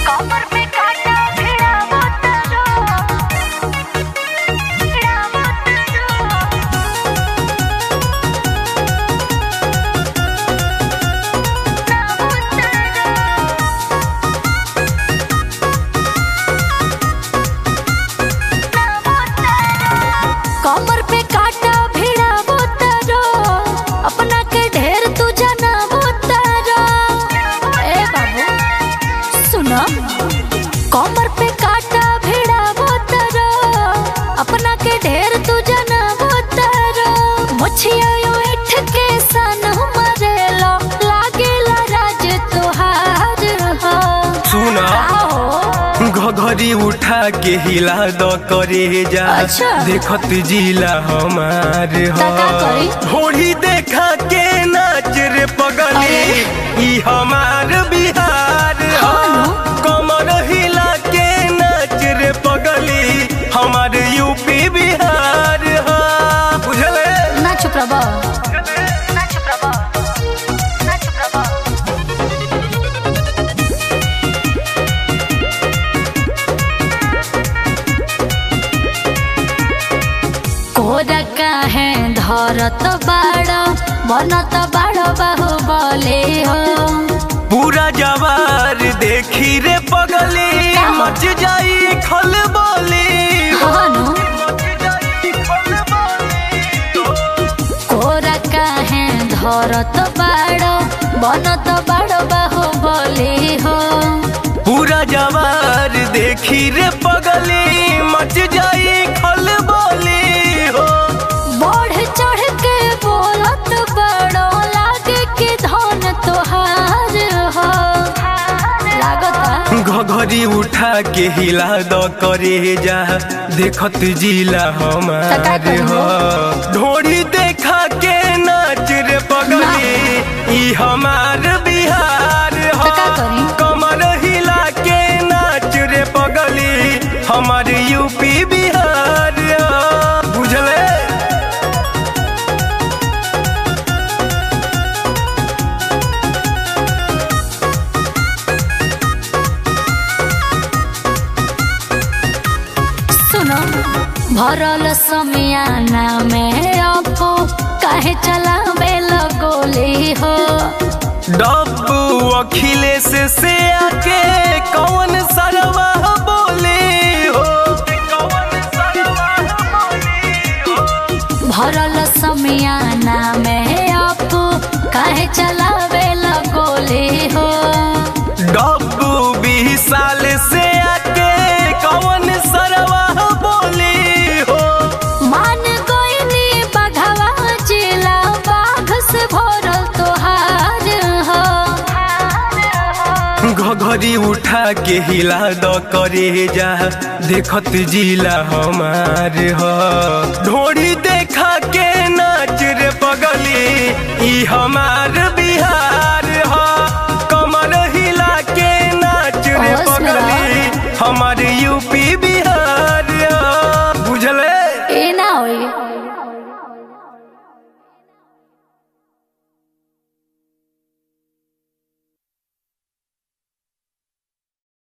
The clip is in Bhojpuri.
कमर पे काटा भिड़ावो तारो भिड़ावो तारो नावो तारो नावो तारो कमर पे काटा भिड़ावो तारो अपना के ढेर तू जनावो तारो ए बाबू सुनो कमर पे काटा भिड़ावो तारो अपना के ढेर तू जनावो तारो मुछिया यो इठ के सन मरेलो लागेला राज तोहार हो सुना आओ घघरी उठा के हिला द करे जा अच्छा। देखत जिला हमार त का करी? होड़ी देखा के नाच रे पगली अरे। ई हमार बिहार ह। हाँ नु। कमर हिला के नाच रे पगली हमार यूपी बिहार ह। बुझले ना चुप रहो ना चुप रहो ना चुप रहो कोरा काहे धरत बाड़ बनत बाड़ बाहु बोले हो पूरा जवार देखी रे पगली का? मच जाई खल बोली हनु मच जाई खल बोली कोरा काहे धरत बाड़ बनत बाड़ बाहु बोले हो पूरा जवार देखी रे पगली मच जाई खल बोली हो बढ़ चढ़ के बोलत बड़ो लागे कि धन तोहार हो लागता घघरी उठा के हिला द करे जा देखत जिला त का हमार करी हो ढोड़ी देखा के नाच रे पगली ई हमार बिहार त हो का करी? कमर हिला के नाच रे पगली हमार यूपी बिहार हो बुझले सुनो भरल समियाना में अपो काहे चलावे लगोली हो डब्बू अखिलेश से आके कौन सरवा बोले हो कौन सरवा बोले हो भरल समियाना में अपो काहे चलावे लगोली हो डब्बू बीस साल से आके कौन सरवा बोले हो मान गोइनी बघवा जिला बाघ से भरल तोहार हो घघरी उठा के हिला द करे जा देखत जिला हमार हो ढोड़ी देखा के